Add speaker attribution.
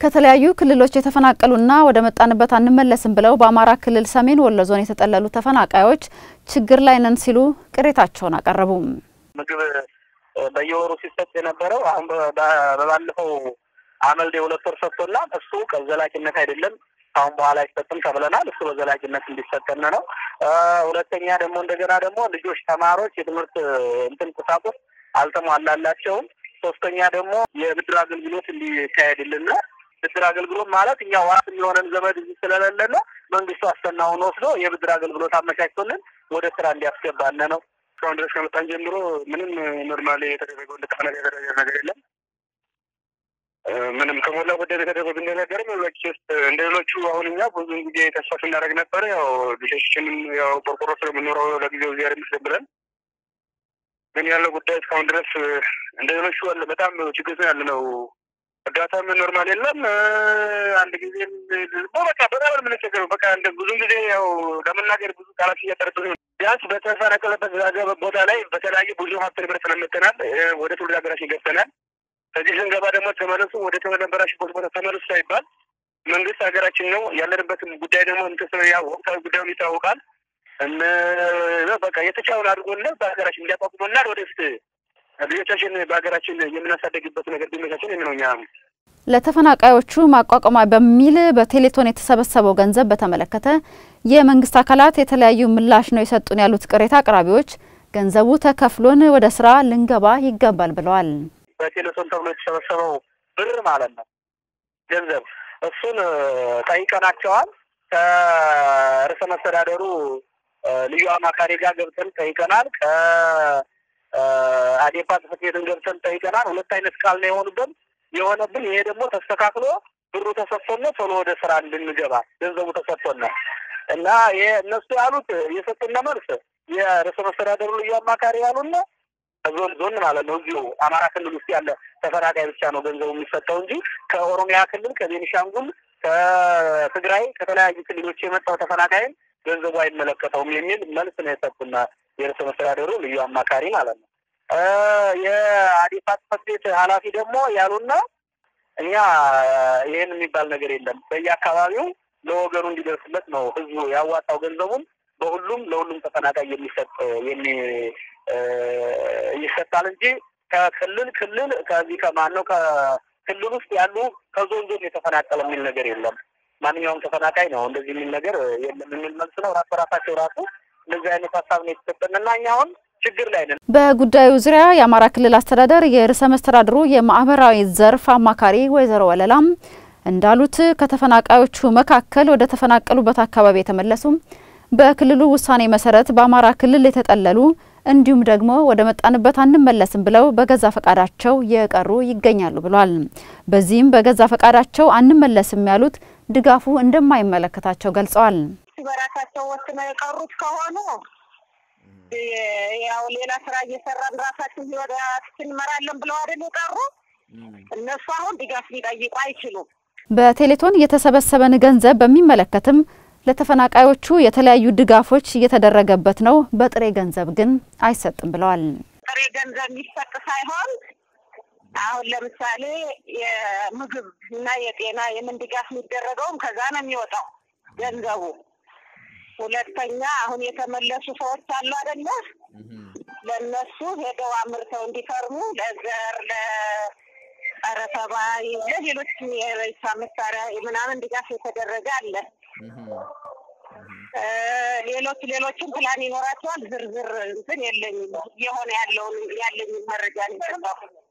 Speaker 1: ከተለያዩ ክልሎች የተፈናቀሉና ወደ መጣንበት አንመለስም ብለው በአማራ ክልል ሰሜን ወሎ ዞን የተጠለሉ ተፈናቃዮች ችግር ላይ ነን ሲሉ ቅሬታቸውን አቀረቡ።
Speaker 2: ምግብ በየወሩ ሲሰጥ የነበረው አሁን በባለፈው አመልድ የሁለት ወር ሰጥቶና እሱ ዘላቂነት አይደለም፣ አሁን በኋላ አይሰጥም ተብለናል። እሱ በዘላቂነት እንዲሰጠን ነው። ሁለተኛ ደግሞ እንደገና ደግሞ ልጆች ተማሪዎች የትምህርት እንትን ቁሳቁስ አልተሟላላቸውም። ሶስተኛ ደግሞ የብድር አገልግሎት እንዲካሄድልን ነው። ብድር አገልግሎት ማለት እኛ ዋስ የሚሆነን ዘመድ ስለሌለን መንግስቱ አስተናውን ወስዶ የብድር አገልግሎት አመቻችቶልን ወደ ስራ እንዲያስገባን ነው። እስካሁን ድረስ ከመጣን ጀምሮ ምንም ኖርማሊ የተደረገው እንደተፈነ የተደረገ ነገር የለም። ምንም ከሞላ ጎደል የተደረጉ ነገርም ሌሎች ውስጥ እንደ ሌሎቹ አሁን እኛ ብዙን ጊዜ ተስፋ ስናደርግ ነበር። ያው ልጆችንም ያው ቆርቆሮ ስለምኖረው ለጊዜው ዚያር ምስል ብለን ግን ያለው ጉዳይ እስካሁን ድረስ እንደ ሌሎቹ አለ በጣም ችግር ያለ ነው። እርዳታም ኖርማል የለም። አንድ ጊዜ በቃ በጣም የምንቸገረው በቃ እንደ ብዙን ጊዜ ያው ለመናገር ብዙ ቃላት እያጠረብን ቢያንስ በተፈናቀለበት ቦታ ላይ በተለያየ ብዙ ሀብት ንብረት ስለመተናል ወደ ትውልድ ሀገራችን ገብተናል። ከዚህ ስንገባ ደግሞ ተመለሱ ወደ ተነበራችሁበት ቦታ ተመለሱ ሳይባል መንግስት ሀገራችን ነው ያለንበትም ጉዳይ ደግሞ እንትን ያው ወቅታዊ ጉዳዩን ይታወቃል። በቃ የተቻውን አድርጎና በሀገራችን እንዲያቋቁመናል ወደፊት ልጆቻችን በሀገራችን የምናሳደግበት ነገር ቢመቻችን ነው። እኛ
Speaker 1: ለተፈናቃዮቹ ማቋቋሚያ በሚል በቴሌቶን የተሰበሰበው ገንዘብ በተመለከተ የመንግስት አካላት የተለያዩ ምላሽ ነው የሰጡን ያሉት ቅሬታ አቅራቢዎች ገንዘቡ ተከፍሎን ወደ ስራ ልንገባ ይገባል ብለዋል።
Speaker 2: በቴሌቶን ተብሎ የተሰበሰበው ብር ማለት ነው ገንዘብ እሱን ጠይቀናቸዋል። ከርዕሰ መስተዳደሩ ልዩ አማካሪ ጋር ገብተን ጠይቀናል። ከአዴፓ ጽሕፈት ቤትን ገብተን ጠይቀናል። ሁለት አይነት ቃል ነው የሆኑብን የሆነብን። ይሄ ደግሞ ተስተካክሎ ብሩ ተሰጥቶን ቶሎ ወደ ስራ እንድንገባ ገንዘቡ ተሰጥቶን እና ይሄ እነሱ ያሉት የሰጡን መልስ የርዕሰ መስተዳደሩ ልዩ አማካሪ ያሉን ዞን ዞን ማለት ነው እዚሁ አማራ ክልል ውስጥ ያለ ተፈናቃይ ብቻ ነው ገንዘቡ የሚሰጠው እንጂ ከኦሮሚያ ክልል፣ ከቤኒሻንጉል፣ ከትግራይ ከተለያዩ ክልሎች የመጣው ተፈናቃይን ገንዘቡ አይመለከተውም የሚል መልስ ነው የሰጡና የርዕሰ መስተዳደሩ ልዩ አማካሪ ማለት ነው። የአዴፓ ጽሕፈት ቤት ኃላፊ ደግሞ ያሉና እኛ ይህን የሚባል ነገር የለም በየአካባቢው ለወገኑ እንዲደርስለት ነው ህዝቡ ያዋጣው ገንዘቡን በሁሉም ለሁሉም ተፈናቃይ የሚሰጥ የሚ ይሰጣል እንጂ ከክልል ክልል ከዚህ ከማን ነው ከክልል ውስጥ ያሉ ከዞን ዞን የተፈናቀለ የሚል ነገር የለም። ማንኛውም ተፈናቃይ ነው እንደዚህ የሚል ነገር የለም የሚል መልስ ነው። ራስ በራሳቸው ራሱ እንደዚህ አይነት ሀሳብ ነው የተሰጠን እና እኛ አሁን ችግር ላይ ነን።
Speaker 1: በጉዳዩ ዙሪያ የአማራ ክልል አስተዳደር የርዕሰ መስተዳድሩ የማህበራዊ ዘርፍ አማካሪ ወይዘሮ ወለላም እንዳሉት ከተፈናቃዮቹ መካከል ወደ ተፈናቀሉበት አካባቢ የተመለሱ በክልሉ ውሳኔ መሰረት በአማራ ክልል የተጠለሉ እንዲሁም ደግሞ ወደ መጣንበት አንመለስም ብለው በገዛ ፈቃዳቸው የቀሩ ይገኛሉ ብሏል። በዚህም በገዛ ፈቃዳቸው አንመለስም ያሉት ድጋፉ እንደማይመለከታቸው ገልጸዋል።
Speaker 3: በራሳቸው ወስነው የቀሩት ከሆኑ ያው ሌላ ስራ እየሰራን ራሳችን ህይወታችን እንመራለን ብለው አይደል የቀሩ እነሱ አሁን ድጋፍ ሊጠይቁ አይችሉም።
Speaker 1: በቴሌቶን የተሰበሰበን ገንዘብ በሚመለከትም ለተፈናቃዮቹ የተለያዩ ድጋፎች እየተደረገበት ነው። በጥሬ ገንዘብ ግን አይሰጥም ብለዋል።
Speaker 3: ጥሬ ገንዘብ የሚሰጥ ሳይሆን አሁን ለምሳሌ የምግብ እና የጤና የምን ድጋፍ የሚደረገውም ከዛ ነው የሚወጣው ገንዘቡ። ሁለተኛ አሁን የተመለሱ ሰዎች አሉ አይደለ? ለእነሱ ሄደው አምርተው እንዲፈርሙ ለዘር ለጸረ ተባይ ለሌሎችም የሬሳ መሳሪያ ምናምን ድጋፍ የተደረገ አለ። ሌሎች ሌሎችም ፕላን ይኖራቸዋል። ዝርዝር እንትን የለኝም። የሆነ ያለውን ያለኝን መረጃ ነው የሰጠሁት።